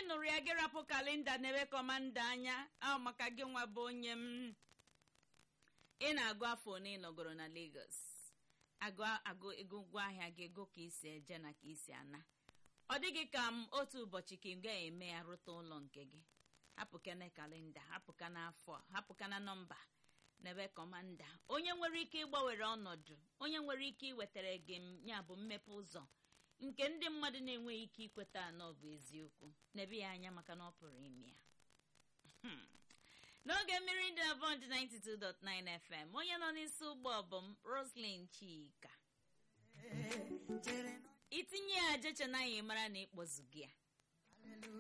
nụrụ ya gị rapụ kalenda n'ebe kọmanda anya ahụ maka gị nwa bụ onye m ị na-agụ afọ na ịnọgoro na Lagos agụ agụ ego ụgwọ ahịa gị ego ka isi eje na ka isi ana ọ dịghị ka m otu ụbọchị ka ị ga-eme ya rute ụlọ nke gị hapụkana kalenda hapụkana afọ hapụkana nọmba n'ebe kọmanda onye nwere ike ịgbanwere ọnọdụ onye nwere ike iwetara gị ya bụ mmepe ụzọ nke ndị mmadụ na-enweghị ike ikweta anọ bụ eziokwu n'ebe ya anya maka na ọ pụrụ ime ya n'oge mmiri dị na bọnd 92.9 FM onye nọ n'isi ụgbọ bụ m Roslyn Chika itinye ya jeche na anyị mara na ịkpọzu gị ya